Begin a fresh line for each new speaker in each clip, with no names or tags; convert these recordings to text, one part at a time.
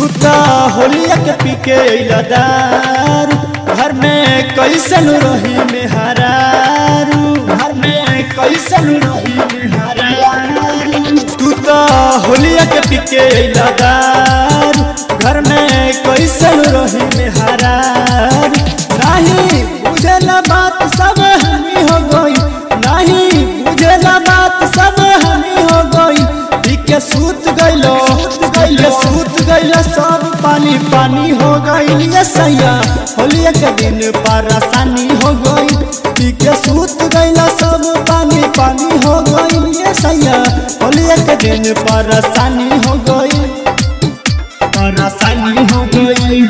त होलिया के पी के अइला दारू घर में कैसन रही मेहरारू घर में कैसन रही मेहरारू तू त होलिया के पी के अइला दारू घर में कैसन रही मेहरारू नहीं बुझला बात सब हमी हो गई नहीं बुझला बात सब हमी हो गई पी के सूत गइलो गइले सूत गइले सब पानी पानी हो गइल ये सैया होलिया के दिन परेशानी हो गई पी के सूत गइला सब पानी पानी हो गइल ये सैया होलिया के दिन परेशानी हो गई परेशानी हो गई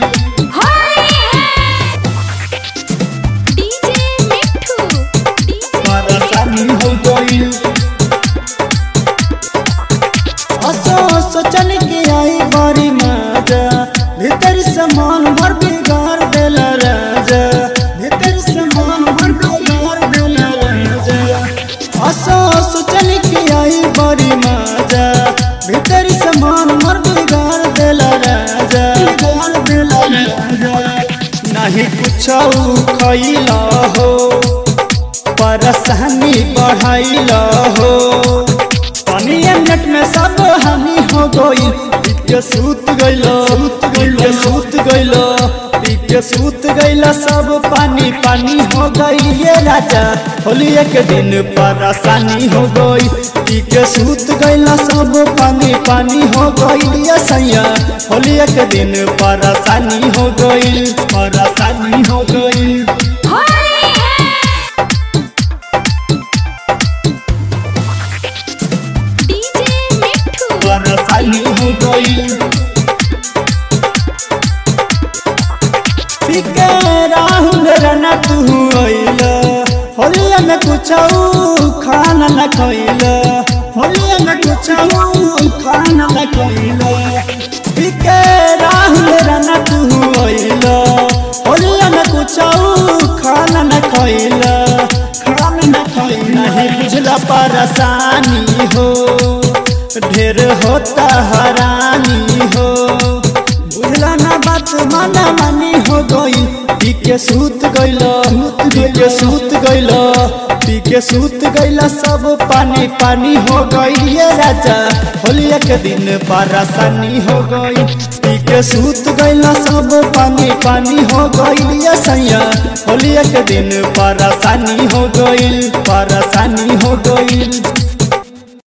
डीजे मिठू डीजे
परेशानी हो गई असो सोचन के आई बड़ी मजा भीतर समान भर बिगाड़ देला राजा भीतर समान भर बिगाड़ देला राजा असो सोचन के आई बड़ी मजा भीतर समान भर बिगाड़ देला राजा बिगाड़ देला राजा नहीं कुछ खैला हो परेशानी बढ़ाइल हो पानिया नेट में सब हानि हो गई के सूत गइल के सूत गइल के सूत गइल सब पानी पानी हो गई ये राजा होलिया के दिन परेशानी हो गई पी के सूत गइल सब पानी पानी हो गई ये सैया होलिया के दिन परेशानी हो गई परेशानी हो गई
डीजे मिठू
परेशानी हो गई पिके राहुल रना तू अइल होलिया में कुछ खाना न खइल होलिया में कुछ खाना न खइल पिके राहुल रना तू अइल होलिया में कुछ खाना न खइल खाना न खइल नहीं बुझला परेशानी हो ढेर होता हरानी हो बुझला ना बात माना मानी हो गई पी के सूत गइल पी के सूत गइल पी के सूत गइल सब पानी पानी हो गई ये राजा होलिया के दिन परेशानी हो गई पी के सूत गइल सब पानी पानी हो गई ये सैया होलिया के दिन परेशानी हो गई परेशानी हो गई